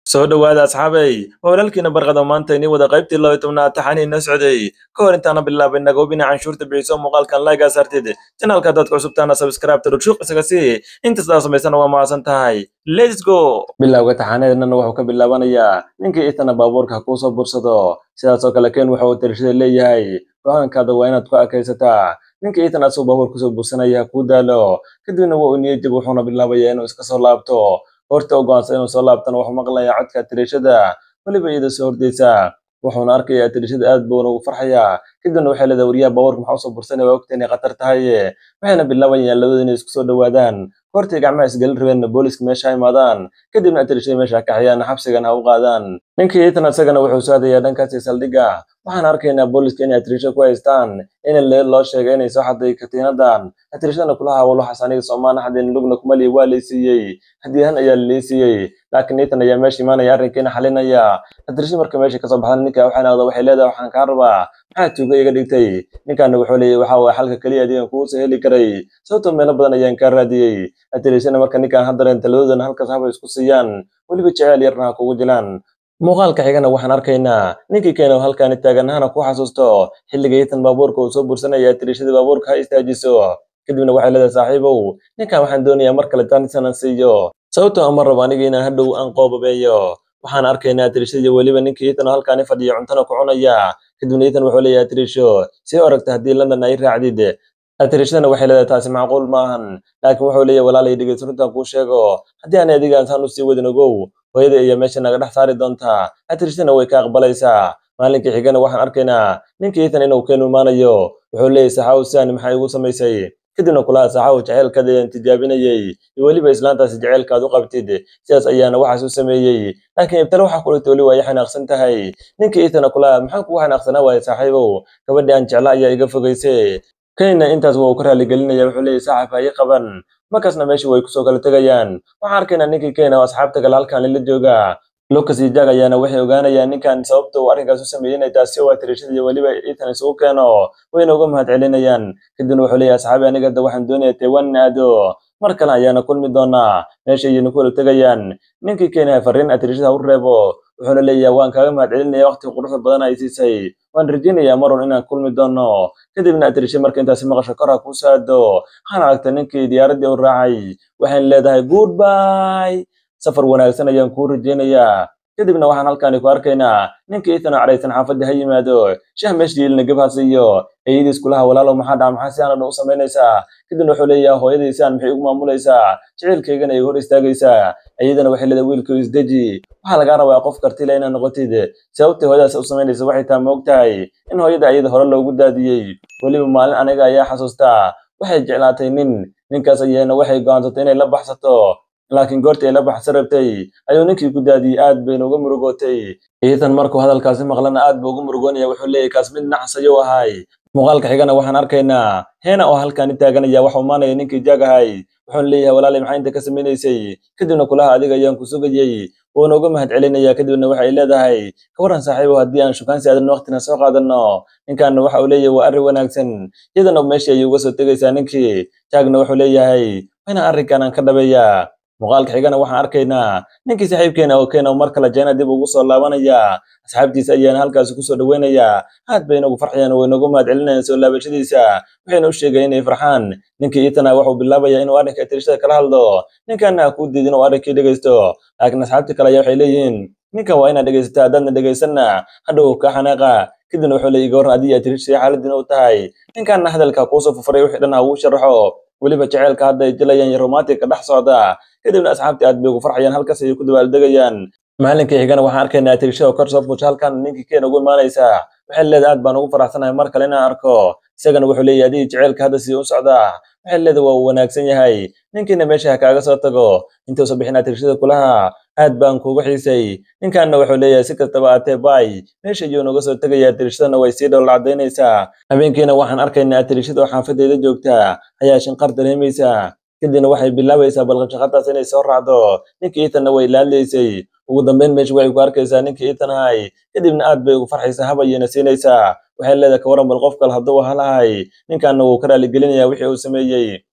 soo dhowaada asxaabey waa walaalkiina barqada maanta inii wada qaybtii laba tobnaad taxanii na socday ka hor intaana bilaabay nagobina canshuurta bixiso muuqaalkan laygaa saartid janaalka dadka cusubtaana sabskraibta rugshuuq isaga sii inta sidaa samaysana waa mahadsan tahay lets go bilowga taxaneednana wuxuu ka bilaabanayaa ninkii itana baabuurka ha kuusoo bursado sidaasoo kale ken waxa uu tirashada leeyahay go-aankaada waa inaad ku akaysataa ninkii itan asuu baabuur kusoo bursanaya ha kuu daalo kadibna waa uu niyajib wuxuuna bilaabayaa inuu iska soo laabto horta u go'aansan inuu soo laabtana wuxuu maqlayaa codka tirashada weliba iyada soo hordaysa wuxuuna arkayaa tirashada aad buuna ugu farxayaa kadibna waxay leedahay wariyaha baabuurka maxaa usoo bursanaya waa ogta inay khatar tahay waxayna bilaabayaan labadooda inay isku soo dhowaadaan hortay gacmaha isgelin rabeenna booliska meesha ha imaadaan kadibna tirashada meesha ha kaxiyaan xabsigana ha u qaadaan ninkii itan isagana wuxuu soo hadayaa dhankaasi saldhigga waxaan arkaynaa booliska inay atirisha ku haystaan in leed loo sheegay inay soo xaday katiinadan atirishadana kula hawal waxaas aniga soomaana xadeen lugna kumali waa laysiiyey hadiyahan ayaa laleysiiyey laakiin itan ayaa meesha imaanaya arrinkiina xalinaya atirishada marka meesha kasoo baxdan ninka waxay noqda waxay leedahay waxaan kaa rabaa maxaa tuuga iga dhigtay ninkaana wuxuu leeyahy waxa waye xalka keliya adigan kugu soo heli karay sababtoo meelo badan ayaan kaa raadiyey atirishana marka ninkaan haddareen taladoodana halkaas haba isku siiyaan weliba jeceel yarna ha kugu jilaan muuqaalka xigana waxaan arkaynaa ninkii keena oo halkaani taaganahana ku xasuusto xilliga itan baabuurka uu soo bursanaya tirishada baabuurka ha istaajiso kadibna waxay leedahay saaxiibow ninkan waxaan doonayaa mar kale taanisanan siiyo sababtoo ama rabo aniga inaan hadhow aan qoobabeeyo waxaan arkaynaa tirishadii weliba ninkii itan oo halkaani fadhiya cuntana ku cunaya kadibna itan wuxuu leeyahay tirisho sii oragta haddii london ay raacdid atirishadana waxay leedahay taasi macquul maahan laakiin wuxuu leeyahay walaalay dhegeyso runtaan kuu sheego haddii aan adigaan saan usii wadin ogow hooyada iyo meesha naga dhex saari doontaa atirishadana way ka aqbalaysaa maalinkii xigana waxaan arkaynaa ninkii itan inuu keenu imaanayo wuxuu leeyahay saxaaw sidaani maxay igu samaysay kadibna kulaha saxaaw jaceylkaada ayaan tijaabinayey iyo weliba islaantaasi jaceylkaad u qabtid sidaas ayaana waxaas u sameeyey laakiin ibtale waxaa kulagta weli waa i xanaaqsan tahay ninkii itana kulaha maxaan kugu xanaaqsanaa waaye saaxiibow gabadhii aan jecla ayaa iga fogayse kenina intaas waa uu ka raaligelinaya wuxuu leeyahy saaxib ha ii qaban markaasna meesha way kusoo kala tegayaan waxaan arkaynaa ninkii kena oo asxaabta kale halkaan lila jooga lucas iyo jag ayaana waxay ogaanayaan ninkan sababta uu arrinkaas u sameeyey inay taasi waa tirashada iyo weliba itan isugu keeno wayna uga mahad celinayaan kadibna wuxuu leeyahay asxaabi aniga hadda waxaan doonaya taiwan in aado mar kale ayaana kulmi doonaa meesha ayayna ku wala tegayaan ninkii keenaya fariin atirashada ha u reebo wuxuuna leeyahay waan kaaga mahad celinaya waqti quruxda badan ay siisay waan rajaynayaa marun inaan kulmi doono kadibna atirisha marka intaasi maqasho kor ha kuu soo aado waxaan aragtay ninkii diyaaraddii u raacay waxayna leedahay goodby safar wanaagsan ayaan kuu rajaynayaa kadibna waxaan halkaani ku arkaynaa ninkii itan oo cadhaysan xaafadda ha yimaado shah meesha yiilna gab ha siiyo eeyadiis kulaha walaalow maxaa dhaca maxaa si aanan u samaynaysaa kadibna wuxuu leeyahay hooyadii si aan maxay ugu maamulaysaa jaceylkaygana ay hor istaagaysaa iyadana waxay leedahay wiilkii isdeji waxaa lagaa rabaa qof kartila inaad noqotid sababtay hooyadaas u samaynaysa waxay taa ma ogtahay in hooyada ayada hore loogu daadiyey weliba maalin aniga ayaa xasuustaa waxay jeclaatay nin ninkaas ayaana waxay go'aansatay inay la baxsato laakiin goortii ay la baxsan rabtay ayuu ninkii ku daadiyey aad bayna uga murugootay iitan markuu hadalkaasi maqlana aad buu uga murugoonaya wuxuu leeyahy kaas mid nacas ayuu ahay muuqaalka xigana waxaan arkaynaa heena oo halkaani taaganaya waxau maanaya ninkii jaag ahay wuxuuna leeyahay walaalay maxaa inta ka samaynaysay kadibna kulaha adiga ayaan ku sugayey wuuna uga mahad celinaya kadibna waxay leedahay kawaran saaxiibo haddii aan shukaansi aadan waqtina soo qaadano ninkaana waxa uu leeyahay waa arrin wanaagsan iyadana meeshii ayay uga soo tegaysaa ninkii jaagna wuxuu leeyahay waynaan arrinkan aan ka dhabeeyaa muuqaalka xigana waxaan arkaynaa ninkii saaxiibkeena oo keena mar kale jeena dib ugu soo laabanaya asxaabtiisa ayaana halkaasi kusoo dhaweynayaa aad bay inagu farxayaan way nagu mahad celinayaan soo laabashadiisa waxayna u sheegayeen inay farxaan ninkii itana wuxuu bilaabayaa inuu arrinka tirishada kala hadlo ninkaana ha kuu diidin oo arrinkii dhegaysto laakiin asxaabtii kale ayaa waxay leeyihiin ninkan waa inaad dhegaysataa haddaadna dhegaysanna hadhow ka xanaaqa kadibna wuxuu leeyahy gabarna adiga atirishay xaaladdiina u tahay ninkaana hadalka kuusoo fufuray wixii dhan ha uu sharaxo weliba jaceylka hadda ay jilayaan iyo romantika dhex socda kadibna asxaabtii aad bay ugu farxayaan halkaas ayay ku dabaaldegayaan maalinkii xigana waxaan arkaynaa atirisha oo kor soo fuusha halkan ninkii keena ugu imaanaysaa waxay leedahay aad baan ugu faraxsanahay mar kale inaan arko isagana wuxuu leeyahay adigii jaceylka hadda sii u socdaa waxay leedahay waa uu wanaagsan yahay ninkiina meesha ha kaaga soo tago intuusa bixin atirishada kulaha aad baan kuugu xiisay ninkaana wuxuu leeyahay si kastaba aatee bay meesha ayuu naga soo tegaya atirishadana way sii dhowl cadaynaysaa habeenkiina waxaan arkaynaa atirishada oo xaafadeeda joogta ayaa shinqar dareemaysa kadibna waxay bilaabaysaa balqabshaqadaas inay soo raacdo ninkii itanna way laadlaysay ugu dambeyn meesha waxay ku arkaysaa ninkii itan ahay kadibna aad bay ugu farxaysaa habayayna siinaysaa waxay leedahay kawaran bal qof kale hadduu halahay ninkaana wuu ka raaligelinaya wixii uu sameeyey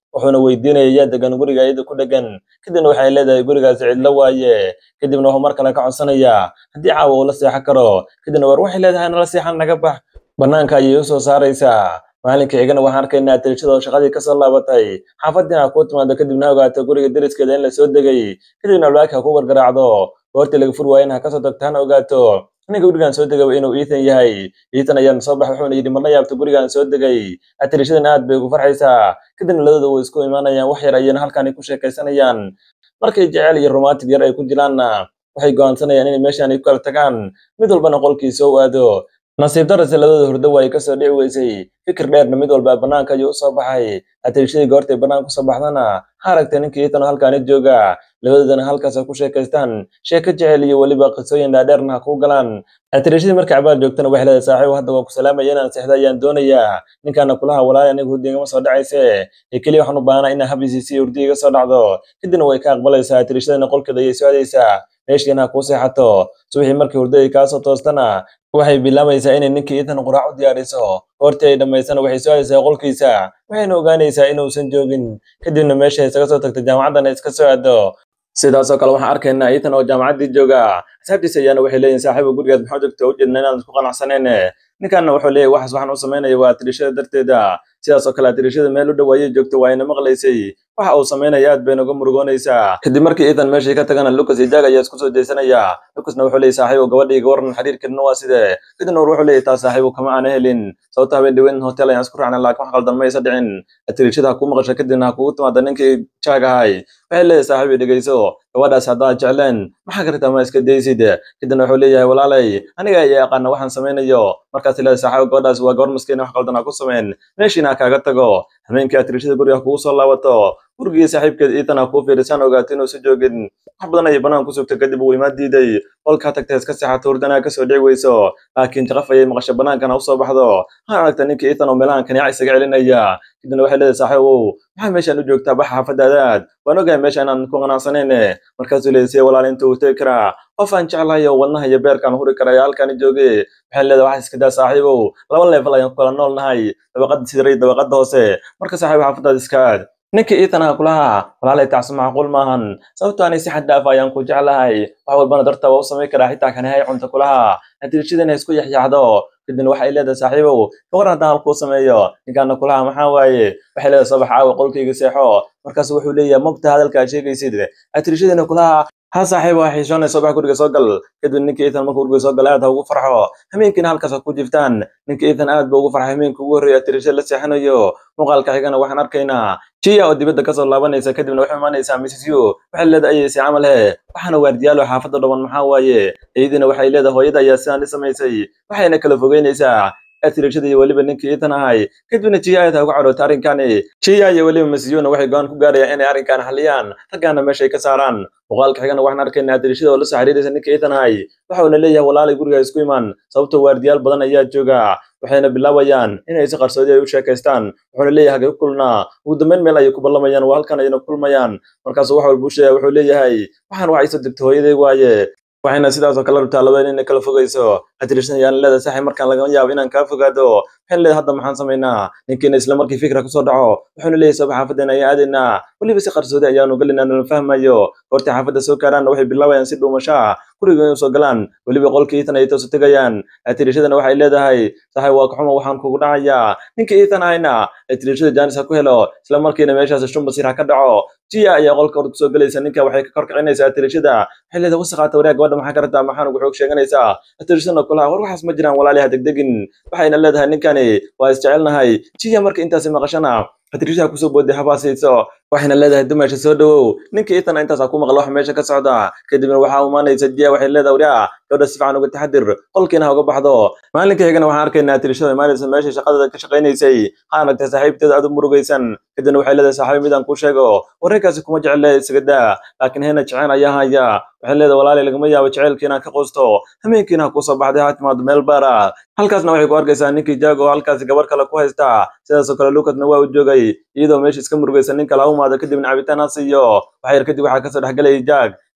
wuxuuna weydiinaya yaa degan guriga iyada ku dhegan kadibna waxay leedahay gurigaasi cidlo waaye kadibna wuxuu mar kale ka codsanayaa haddii caawa uu la seexan karo kadibna war waxay leedahay nala seexan naga bax bannaanka ayay u soo saaraysaa maalinka xigana waxaan arkaynaa tirishadoo shaqadii kasoo laabatay xaafadiina kuu timaado kadibna ogaato guriga deriskeeda in la soo degay kadibna albaabka ku gargaraacdo goortii laga fur waayana ha kasoo tagto hana ogaato ninka gurigan soo degaba inuu iitan yahay iitan ayaana soo bax wuxuuna yidhi marla yaabto gurigan soo degay atirishadan aad bay ugu farxaysaa kadibna labadooda way isku imaanayaan wax yar ayana halkaani ku sheekaysanayaan markay jecel iyo romantic yar ay ku jiraanna waxay go'aansanayaan inay meeshaan ay ku kala tagaan mid walbana qolkiisa u aado nasiib darase labadooda hurdo waa ay kasoo dhici weysay fikir dheerna mid walba bannaanka ayuu usoo baxay atirishadii goortay bannaanka usoo baxdana ha aragtay ninkii iitan oo halkaani jooga labadoodana halkaas ku sheekaystaan sheeko jecel iyo weliba qisooyin dhaadheerna ha kuu galaan atirishadii markay cabaar joogtana waxay leedahay saaxiib hadda waa ku salaamaya inaan seexda ayaan doonayaa ninkaana kulaha walaali aniga hurdi igama soo dhacayse ee keliya waxaan u baahanaa inaa habisiisi hurdi iga soo dhacdo kadibna way ka aqbalaysaa atirishadana qolkeeda ayay soo aadaysaa meeshiina ha kuu seexato subaxii markii hurdo ay kaasoo toostana waxay bilaabaysaa inay ninkii iitan quraac u diyaariso goortii ay dhammaysana waxay soo aadaysaa qolkiisa waxayna ogaanaysaa inuusan joogin kadibna meesha isaga soo tagta jaamacaddana iska soo aado sidaasoo kale waxaan arkaynaa iitan oo jaamacaddii jooga asxaabtiisa ayaana waxay leeyihin saaxiiba gurigaad maxaa joogta u jeedna inaan isku qanacsanayne ninkanna wuxuu leeyahy waxaas waxaan u samaynaya waa atirishada darteeda sidaasoo kale atirishada meel u dhow ayay joogta waa ina maqlaysay waxa uu samaynaya aad bayna uga murugoonaysaa kadib markii iitan meeshii ka tagana lucas iyo jag ayaa isku soo jeesanaya lucasna wuxuu leeyahy saaxiibo gabadhii ga waran xiriirkeedna waa sidee kadibna war wuxuu leeyahy taa saaxiibo kama aana helin sababta habeen dhaweyn hotel ayaan isku raacnay laakiin wax qaldan ma aysa dhicin atirishada ha kuu maqasha kadibna ha kugu timaada ninkii jag ahay waxay leeyahay saaxiibi dhegeyso gabadhaas haddaad jecleen maxaa kartaa ma iska daysid kadibna wuxuu leeyahay walaalay aniga ayaa aqaana waxaan samaynayo markaas leedahay saaxiibo gabadhaas waa gabar maskiina wax qaldan ha ku samayn meeshiina ha kaaga tago habeenkii atirishada guriga kugu soo laabato gurigii saaxiibkeed iitan ha kuu fiirisaan ogaato inuusan joogin wax badan ayay bannaan ku sugtay kadib uu imaan diiday qolkaa tagtay iska seexato hurdana kasoo dhici weyso laakiin jaqaf ayay maqasho bannaankana usoo baxdo waxaan aragta ninkii iitan oo meelahan kaniica isaga celinaya kadibna waxay leedahay saaxiibow maxaa meeshaan u joogtaa baxa xaafadaadaad waan ogahay meesha inaan ku qanacsanayne markaasuu leeyahay see walaal inta uu tegi karaa qof aan jeclahay oo wadnaha iyo beerkaan huri karaya halkaani jooge waxay leedahay wax iska daa saaxiibow laba leefal ayaan ku kala nool nahay dabaqada sidara iyo dabaqada hoose marka saaxiib xaafadaad iskaad ninkii iitanaha kulaha walaalay tacsi macquul maahan sababto anay si xad dhaaf ayaan ku jeclahay wax walbana darta waa u samayn karaa xitaa kanihay cunta kulaha natiijadana isku yaxyaxdo kadibna waxay leedahay saaxiibow gawar haddaan halkuu sameeyo ninkaana kulaha maxaa waaye waxay leedahay sabax caawa qolkayga seexo markaas wuxuu leeyahay mabta hadalka aad sheegaysid atirishadana kulaha ha saaxiib waa xiishoonay soo bax guriga soo gal kadib ninkii iitan markuu guriga soo gala aad ha ugu farxo hameenkiina halkaas ha ku jiftaan ninkii iitan aad ba ugu farxay hameenka ugu horreeya atirisha la seexanayo muuqaalka xigana waxaan arkaynaa jiya oo dibadda kasoo laabanaysa kadibna waxay imaanaysaa mrs u waxay leedahay ayaysi camal he waxaana waardiyaalo xaafadda dhaban maxaa waaye iyadiina waxay leedahay hooyada ayaa sidaan i samaysay waxayna kala fogeynaysaa atirishada iyo weliba ninkii iitan ahay kadibna jiya aad ha uga cadhoota arrinkani jiya iyo weliba masiyuuna waxay go-aan ku gaarayaan inay arrinkan xaliyaan raggaana meeshay ka saaraan muuqaalka xigana waxaan arkaynaa atirishada oo la soo xiriiraysa ninkii iitan ahay waxauna leeyahay walaalay guriga isku imaan sababtoo waardiyaal badan ayaa jooga waxayna bilaabayaan inay si qarsoodi ay u sheekaystaan wuxuuna leeyahay hagee ku kulnaa ugu dambeyn meel ayay ku ballamayaan waa halkan ayayna kulmayaan markaasuu wax walba u sheegaya wuxuu leeyahay waxaan wax iso degto hooyaday waaye waxayna sidaasoo kale rabtaa labadeen inay kala fogayso atirishada ayaan leedahay saxib markaan lagama yaabo inaan kaa fogaado waxaan leedahay hadda maxaan samaynaa ninkiina isla markii fikra kusoo dhaco wuxuuna leeyahay sabab xaafadeena ayaan aadaynaa weliba si qarsoodi ayaanu galinaa nala fahmayo goortii xaafadda soo gaaraanna waxay bilaabayaan si dhuumashaa guriga inay soo galaan weliba qolkii iitan ay toosu tegayaan atirishadana waxay leedahay saxib waa kaxuma waxaan kugu dhacayaa ninkii iitan ahayna atirishada jaanis ha ku helo isla markiina meeshaas shun basiir ha ka dhaco jiya ayaa qolka hor kusoo gelaysa ninka waxay ka korkicinaysaa atirishada waxay leedahay wasaqaata wariyaa gabadha maxaa ka rabtaa maxaan ugu xoog sheeganaysaa atirishadana kulaha war waxaas ma jiraan walaali ha degdegin waxayna leedahay ninkani waa isjecelnahay jiya marka intaasi maqashana atirishada kusoo booday habaasayso waxayna leedahay dumasha soo dhawow ninka iitana intaas ku maqla waxa meesha ka socda kadibna waxaa imaanaysa jiya waxay leedahay wariyaa gabadha si fiican uga taxadir qolkiina ha uga baxdo maalinka xigana waxaan arkaynaa atirishada imaanaysa meesha shaqadeeda ka shaqaynaysay waxaan aragtay saaxiibteeda aad u murugaysan kadibna waxay leedahay saaxiib midaan kuu sheego wararkaasi kuma jecele isaga daa laakiin heena jeceen ayaa haya waxay leedahay walaali lagama yaabo jaceylkiina ka quusto hameenkiina ha kusoo baxday ha timaado meel baara halkaasna waxay ku arkaysaa ninkii jaago halkaasi gabar kale ku haysta sidaasoo kale lucasna waa u joogay iyadoo meesha iska murugaysa nin kale ha umaado kadibna cabitaan ha siiyo waxyar kadib waxaa kasoo dhexgelayay jaag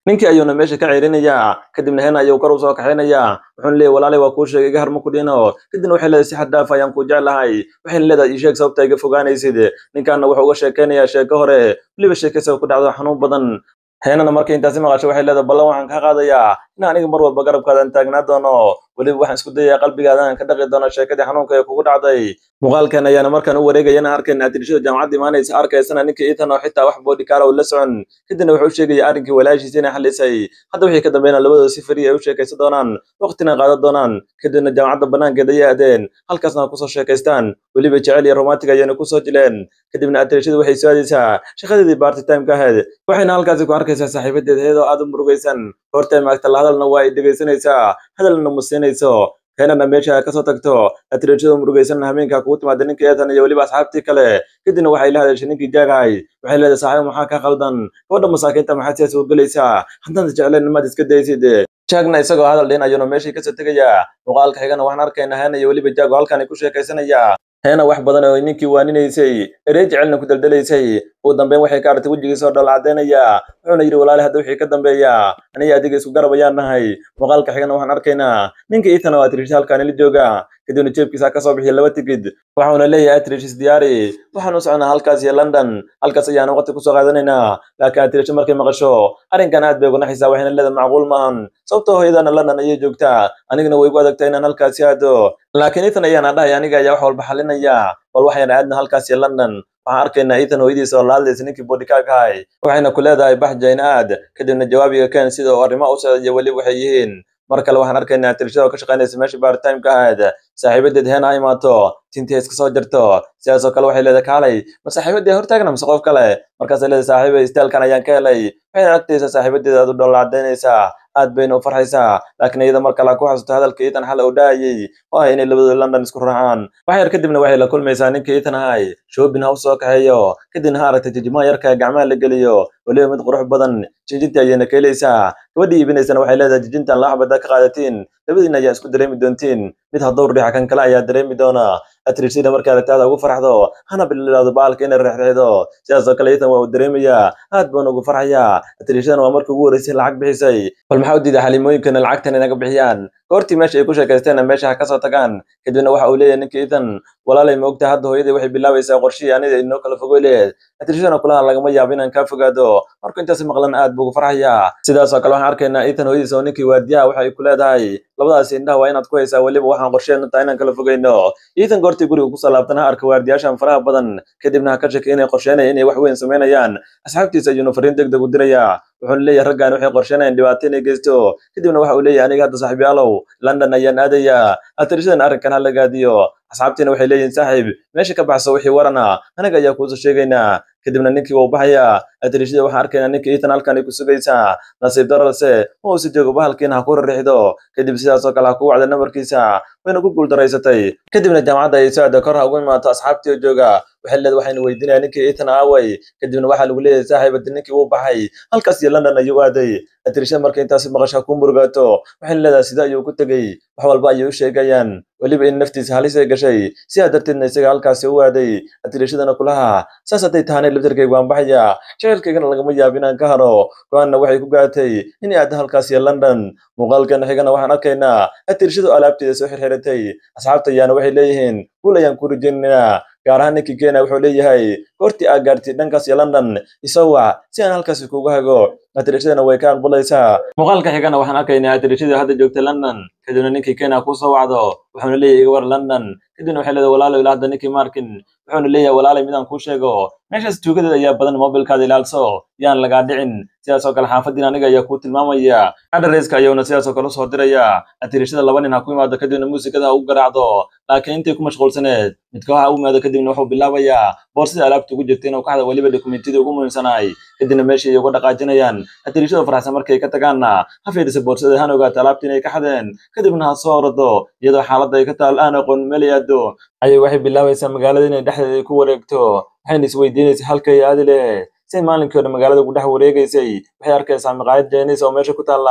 ninkii ayuuna meesha ka ceerinayaa kadibna heen ayuu kor u soo kaxaynayaa wuxuuna leeyahy walaalay waa kuu sheegay iga har ma ku dhino kadibna waxay leedahay si xad dhaaf ayaan ku jeclahay waxayna leedahay ii sheeg sababta iga fogaanaysid ninkaana wuxuu uga sheekaynayaa sheeko hore weliba sheekaysa ku dhacdo xanuun badan heenana markay intaasi maqasho waxay leedahay ballan waxaan kaa qaadayaa in aniga mar walba garabkaadan taagnaa doono weliba waxaan isku dayayaa qalbigaadan ka dhaqi doono sheekadii xanuunka ee kugu dhacday muuqaalkan ayaana markaan u wareegayana arkayna atirishada jaamacadda imaanaysa arkaysana ninka iitan oo xitaa wax boodhikaara uu la socon kadibna wuxuu u sheegaya arrinkii walaashiisa inay xalisay hadda wixii ka dambeeyna labadooda si fariya ay u sheekaysan doonaan waqtina qaadan doonaan kadibna jaamacadda banaankeeda ayay aadeen halkaasna kusoo sheekaystaan weliba jecel iyo romantic ayayna kusoo jileen kadibna atirishadu waxay soo aadaysaa shaqadeedii baarti timeka ahayd waxayna halkaasi ku arkaysaa saaxiibadeeda iyadoo aad u murugaysan hortay maagta la hadalna waa ay dhegaysanaysaa hadalna musiinayso keenana meesha kasoo tagto atirishada murugaysan hameenka kugu timaada ninka eetan iyo weliba asxaabtii kale kadibna waxay la hadashay ninkii jaagahay waxay leedahay saaxiib maxaa ka qaldan gabadha masaakiinta maxaad siyaas u gelaysaa haddaan jeclayn maad iska daysid jaagna isagoo hadal dhin ayuuna meeshii kasoo tegayaa muuqaalka xigana waxaan arkaynaa heena iyo weliba jaago halkani ku sheekaysanaya heena wax badan oo ninkii waaninaysay erey jecelna ku daldalaysay ugu dambeyn waxay ka aragtay wejigiisa oo dhal caddaynaya wuxuuna yidhi walaali hadda wixii ka dambeeya aniga adiga isku garab ayaan nahay muuqaalka xigana waxaan arkaynaa ninka iitan oo atrish halkaani la jooga kadibna jeebkiisa ka soo bixiya laba tigid waxauna leeyahay atrish isdiyaari waxaan u socnaa halkaas iyo london halkaas ayaana waqti kusoo qaadanaynaa laakiin atrish markay maqasho arrinkan aad bay uga naxaysaa waxayna leedahay macquul maahan sababtoo hooyadana london ayay joogtaa anigana way igu adagtaa inaan halkaasi aado laakiin iitan ayaana dhahay aniga ayaa wax walba xalinaya bal waxayna aadna halkaas iyo london waxaan arkaynaa iitan hooyadiisa oo la hadlaysa ninkii boodhikaagahay waxayna ku leedahay bax jayna aad kadibna jawaabiga keen sida uu arrimo u socda iyo weliba waxay yihiin mar kale waxaan arkaynaa atirishada oo ka shaqaynaysa meesha baaritimeka ahayd saaxiibadeed heena ha imaato tintii iska soo jarto sidaas oo kale waxay leedahay kaalay ma saaxiibadii hortaagna mise qof kale markaasay leedahay saaxiiba istaalkan ayaan ka helay waxayna agtaysa saaxiibadeeda aad u dholla caddaynaysaa aad bayna u farxaysaa laakiin iyada mar kale ku xasuusto hadalka iitan xal uu dhaayay oo ah inay labadooda london isku raacaan wax yar kadibna waxay la kulmaysaa ninka iitan ahay shoobin ha u soo kaxeeyo kadibna ha aragtay jijimaha yarka gacmaha la geliyo weliba mid qurux badan jijinta ayayna ka helaysaa gabadhii iibinaysana waxay leedahay jijintan laaxbada ka qaadatiin labadiina ayaa isku dareemi doontiin mid haddowr riixa kan kale ayaa dareemi doona atrishida markaa aragtaada ugu farxdo hana bililaado baalka inay reexreexdo sidaas oo kale iitan waa uu dareemayaa aad baana ugu farxayaa atrishadana waa markii ugu horreysay lacag bixisay bal maxaa u diiday xalimooyinkana lacagtan inaga bixiyaan goortii meesha ay ku sheekaysteenna meesha ha kasoo tagaan kadibna waxa uu leeyahay ninka iitan walaalay ma ogtahay hadda hooyadii waxay bilaabaysaa qorshihii anida inoo kala fogoy leed atrishadana kulaha lagama yaabo inaan kaa fogaado markuu intaasi maqlan aad buu ugu farxayaa sidaas oo kale waxaan arkaynaa iitan hooyadiisa oo ninkii waardiyaha waxa ay ku leedahay labadaasi indhaha waa inaad ku haysaa weliba waxaan qorsheenu tahay inaan kala fogeyno iitan goortii guriga kusoo laabtan ha arka waardiyaashan faraha badan kadibna ha ka shaki inay qorsheynaya inay wax weyn samaynayaan asxaabtiisa ayuuna fariin deg deg u dirayaa wuxuuna leeyahay raggan waxay qorsheynayaan dhibaato inay geysto kadibna waxa uu leeyahay aniga hadda saaxiibyaalow london ayaan aadayaa atirishadana arrinkan ha la gaadiyo asxaabtiina waxay leeyihiin saaxiib meesha ka baxso wixii warana anaga ayaa kuusoo sheegaynaa kadibna ninkii wuu baxayaa atirishada waxaan arkaynaa ninka iitan halkan ay ku sugaysaa nasiib dararse ma uusi joogo bahalkiina ha ku rarixdo kadib sidaas oo kale ha ku wacda namarkiisa wayna ku guuldaraysatay kadibna jaamacadda ay soo aada kor ha ugu imaato asxaabtii oo jooga waxay leed waxaynu weydiinaya ninkii iitan aaway kadibna waxaa lagu leeyahay saaxiib haddi ninkii wuu baxay halkaas iyo london ayuu aaday atirishada markay intaasi maqasho ha ku murugaato waxayna leedahay sida ayuu ku tegey wax walba ayay u sheegayaan weliba in naftiisa halis ay gashay sidaa darteedna isaga halkaasi u aaday atirishadana kulaha saas hadday tahanay laftarkayga waan baxaya jecelkaygana lagama yaabo inaan ka haro go-aanna waxay ku gaatay inay aadda halkaas iyo london muuqaalkan xigana waxaan arkaynaa atirishadu alaabteeda soo xirxiratay asxaabta ayaana waxay leeyihiin guul ayaan ku rajaynaynaa gaar ahaan ninkii kenya wuxuu leeyahay goortii aad gaartid dhankaas iyo london isoo wac si aan halkaasi kuga hago atirishadana way ka aqbalaysaa muuqaalka xigana waxaan arkaynaa atirishadii hadda joogtay london kadibna ninkii kenya kusoo wacdo wuxuuna leeyahay iga war london kadibna waxay leedahay walaalow ilaa hadda ninkii markin wuxuuna leeyahay walaalay midaan kuu sheego meeshaas tuugadeed ayaa badan mobilkaada ilaalso yaan lagaa dhicin sidaas oo kale xaafadiin aniga ayaa kuu tilmaamaya adhareska ayuuna sidaas oo kale usoo diraya atirishada laba nin ha ku imaado kadibna muusikada ha ugu garaacdo laakiin intay ku mashquulsaneed midka waxa u imaado kadibna wuxuu bilaabayaa boorsida alaabta ugu jirta inuu ka hada weliba dokumentidii ugu muhiimsanaay kadibna meeshii ay uga dhaqaajinayaan atirishada faraxsan markay ka tagaanna ha fiirisa boorsada hana ogaato alaabta inay ka xadeen kadibna ha soo orado iyadoo xaaladda ay ka taal aan aqoon meel aado ayay waxay bilaabaysaa magaalada inay dhexdeeda ay ku wareegto waxayna isweydiinaysaa halkay aadi leh say maalinkii hore magaalada ugu dhex wareegaysay waxay arkaysaa maqaayad jeenis oo meesha ku taalla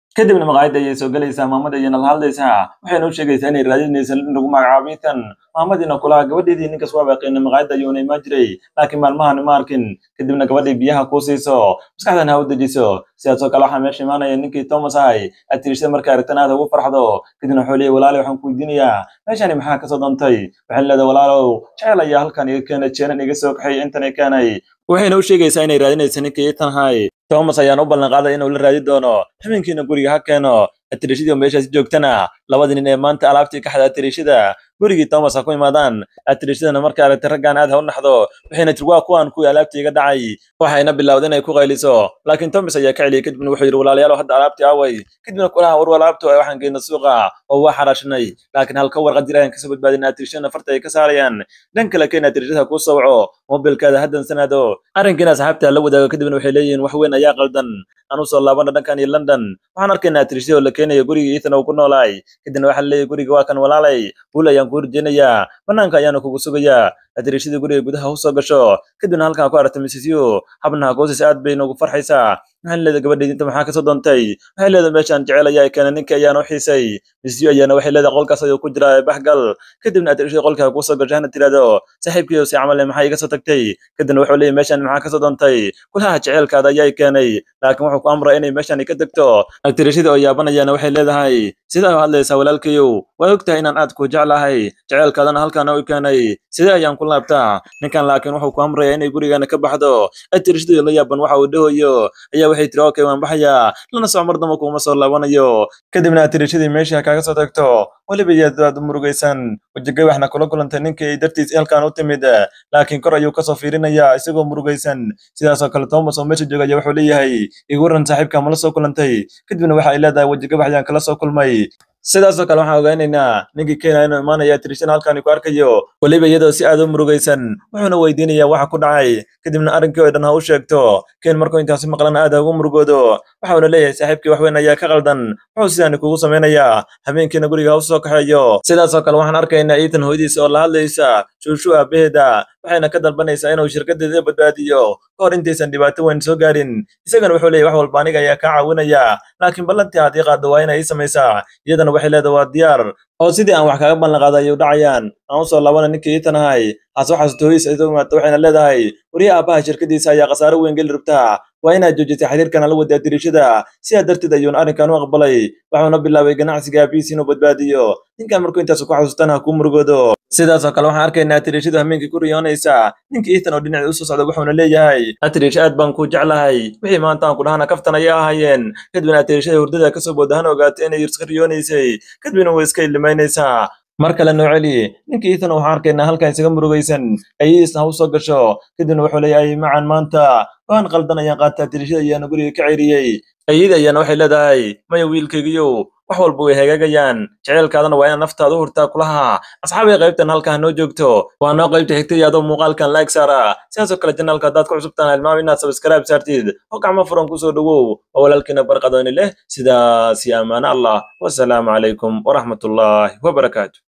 kadibna maqaayadda ayay soo gelaysaa maamada ayayna la hadlaysaa waxayna u sheegaysaa inay raadinaysa in lagu magacaabo itan maamadiina kulaha gabadheedii ninkas waa baaqiina maqaayadda ayuuna imaan jiray laakiin maalmahan ma arkin kadibna gabadhii biyaha kuu siiso maskaxdana ha u dejiso sidaasoo kale waxaa meesha imaanaya ninkii thomas ahay aad tirishada markaa aragtan aad ugu farxdo kadibna wuxuu leeyahy walaali waxaan ku weydiinayaa meeshani maxaa kasoo doontay waxay leedahay walaalow jecel ayaa halkan iga keenay jeenan iga soo kaxay intan i keenay waxayna u sheegaysaa inay raadinaysa ninkii itan hay thomas ayaana u ballan qaaday inuu la raadi doono habeenkiina guriga ha keeno atirishadii oo meeshaasi joogtana labadii nin ee maanta alaabtii ka xada atirishada gurigii thomas ha ku imaadaan atirishadana markay aragtay raggaan aad ha u naxdo waxayna tiri waa kuwaan kuwii alaabtii iga dhacay waxayna bilowday inay ku qayliso laakiin thomas ayaa ka celiyay kadibna wuxuu yidhi walaalayaal hadda alaabtii away kadibna kulaha war alaabtu waxaan geyna suuqa oo waa xaraashnay laakiin halka warqad jir ayaan kasoo badbaadin atirishadana farta ay ka saarayaan dhan kale keen atirishada kuu sawco mobilkaada haddan sanaado arrinkiina asxaabta la wadaago kadibna waxay leeyihiin wax weyn ayaa qaldan aan usoo laabana dhankan iyo london waxaan arkaynaa atirishadii oo la keenayo gurigii ethan uu ku noolaay kadibna waxaa leeyahy guriga waa kan walaalay guul ayaan kuu rajeynayaa banaanka ayaana kugu sugayaa atirishadii guriga gudaha usoo gasho kadibna halkan ku aragta mrs u habnaha goosis aad bay noogu farxaysaa waxaan leedahay gabadheedi inta maxaa kasoo doontay waxay leedahay meeshaan jecel ayaa keena ninka ayaana u xiisay mrs u ayaana waxay leedahay qolkaas ayuu ku jiraa baxgal kadibna atirishadii qolka kusoo gasho hana tirahdo saaxiibkiiyo si camale maxaa iga soo tagtay kadibna wuxuu leeyahy meeshaan maxaa kasoo doontay kulaha jecelkaada ayaa keenay laakiin wuxuu ku amray inay meeshaan ka tagto atirishadii oo yaabanayaana waxay leedahay sidaa u hadlaysaa walaalkayow waa ogtahay inaan aad ku jeclahay jecelkaadana halkaana u keenay sidee ayaan ku laabtaa ninkan laakiin wuxuu ku amrayaa inay gurigaana ka baxdo atirishadii la yaaban waxa uu dhahoyo ayaa waxay tiri okay waan baxayaa lana soc mar damba kuuma soo laabanayo kadibna atirishadii meeshii kaaga soo tagto weliba iyaad aad u murugaysan wejigay waxna kula kulantay ninkii dartiis halkan u timid laakiin kor ayuu kasoo fiirinayaa isagoo murugaysan sidaasoo kale thomas oo meesha joogaya wuxuu leeyahay igu waran saaxiibka mala soo kulantay kadibna waxa ay leedahay wejigabax ayaan kala soo kulmay sidaasoo kale waxaan ogeynaynaa ninkii kenya inuu imaanaya tirishana halkani ku arkayo weliba iyadoo si aad u murugaysan wuxuuna weydiinayaa waxa ku dhacay kadibna arrinkii oo dhan ha u sheegto ken markuu intaasi maqlan aad ha ugu murugoodo waxauna leeyahay saaxiibkii wax weyn ayaa ka qaldan wuxuu sidaani kugu samaynayaa habeenkiina guriga ha u soo kaxeeyo sidaasoo kale waxaan arkaynaa iitan hooyadiisa oo la hadlaysa shuushu aabaheeda waxayna ka dalbanaysaa inuu shirkadeeda badbaadiyo ka hor intaysan dhibaato weyn soo gaarin isagana wuxuu leeyahy wax walba aniga ayaa kaa caawinaya laakiin ballantii haddii qaaddo waa inay ii samaysaa iyadana waxay leedahay waa diyaar oo sidii aan wax kaaga ballan qaaday ayuu dhacayaan aan usoo laabana ninkii iitan ahay hase waxaas tooyis isu imaata waxayna leedahay wariya aabbaha shirkadiisa ayaa khasaaro weyn geli rabtaa waa inaad joojisay xiriirkan la wadaa dirishada sidaa darteed ayuuna arrinkan u aqbalay waxuuna bilaabay ganacsiga aabihiis inuu badbaadiyo ninkan markuu intaas ku xasuustaan ha kuu murugoodo sidaasoo kale waxaan arkaynaa atirishadu hameenkii ku riyoonaysa ninkii iitan oo dhinaci usoo socda wuxuuna leeyahay atirish aad baan kuu jeclahay wixii maanta aan ku dhahana kaftan ayay ahaayeen kadibna atirishada hurdada kasoo booda hana ogaatay inay iska riyoonaysay kadibna way iska ilimaynaysaa mar kale noo celi ninkii iitan waxaan arkaynaa halkan isaga murugaysan ayadiisna ha u soo gasho kadibna wuxuu leeyahay macan maanta waan qaldan ayaan qaataa tirishada ayaana guriga ka ceeriyey ayada ayaana waxay leedahay maya wiilkaygiyow wax walba way hagaagayaan jeceylkaadana waa inaad naftaada u hurtaa kulaha asxaabay qaybtan halkaa noo joogto waa noo qaybta xigtay adoo muuqaalkan like saara sidaasoo kale janaalka haddaad ku cusubtaan hilmaam inaad subscribe saartid oo gacmo furan kusoo dhowow oo walaalkiina barqadooni leh sidaasi ammaano allah wasalaamu calaykum waraxmatullaahi wabarakaatu